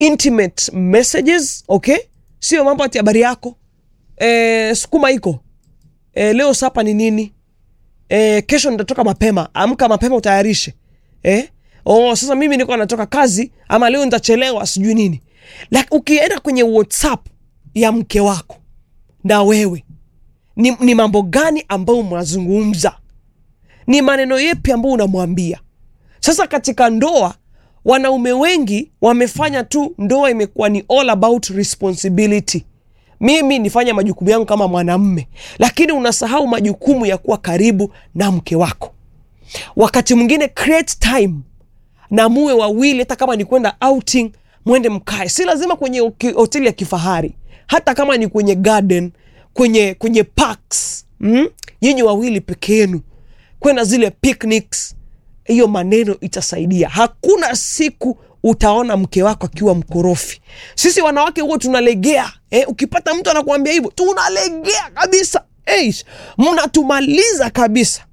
intimate messages okay sio mambo ati habari yako e, sukuma iko e, leo sapa ni nini e, kesho nitatoka mapema amka mapema utayarishe eh? oh, sasa mimi niko natoka kazi ama leo nitachelewa sijui nini like, ukienda kwenye whatsapp ya mke wako na wewe ni, ni mambo gani ambayo mnazungumza ni maneno yepi ambayo unamwambia sasa katika ndoa wanaume wengi wamefanya tu ndoa imekuwa ni all about responsibility mimi nifanye majukumu yangu kama mwanamme lakini unasahau majukumu ya kuwa karibu na mke wako wakati mwingine create time na muwe wawili hata kama ni kwenda outing mwende mkae si lazima kwenye oki- hoteli ya kifahari hata kama ni kwenye garden kwenye kwenye parks mm? nyinyi wawili peke yenu kwenda zile picnics hiyo maneno itasaidia hakuna siku utaona mke wako akiwa mkorofi sisi wanawake huo tunalegea eh, ukipata mtu anakuambia hivyo tunalegea kabisa Eish, mnatumaliza kabisa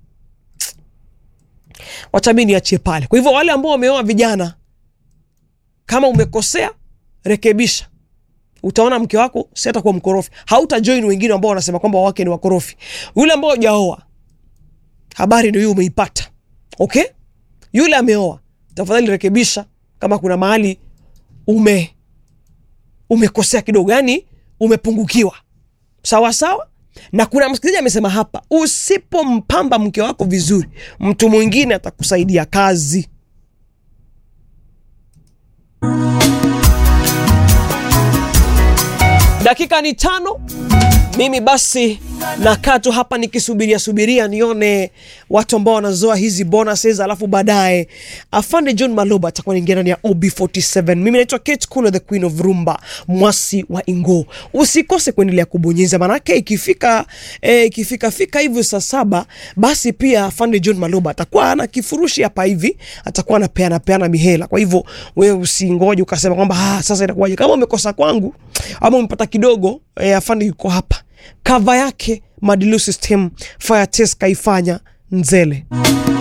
wacha mi niachie pale kwa hivyo wale ambao wameoa vijana kama umekosea rekebisha utaona mke wako si atakuwa mkorofi hautajoin wengine ambao wanasema kwamba wake ni wakorofi yule ambao hujaoa habari ndio hiyo umeipata okay yule ameoa tafadhali rekebisha kama kuna mahali ume umekosea kidogo yani umepungukiwa sawa sawa na kuna msikilizaji amesema hapa usipompamba mke wako vizuri mtu mwingine atakusaidia kazi dakika ni tano mimi basi nakaa tu hapa nikisubiria subiria nione watu ambao wanazoa hizi bonuses alafu baadaye afande john maloba atakuwa naingia ndani ya ob47 mimi naitwa kate Kulo, the queen of rumba mwasi wa ingo usikose kuendelea kubonyeza manake ikifika eh, ikifika fika hivyo saa saba basi pia afande john maloba atakuwa ana kifurushi hapa hivi atakuwa anapeana peana mihela kwa hivyo wewe usingoje ukasema kwamba ah, sasa inakuwaje kama umekosa kwangu ama umepata kidogo eh, afande yuko hapa kava yake madilu system fire test kaifanya nzele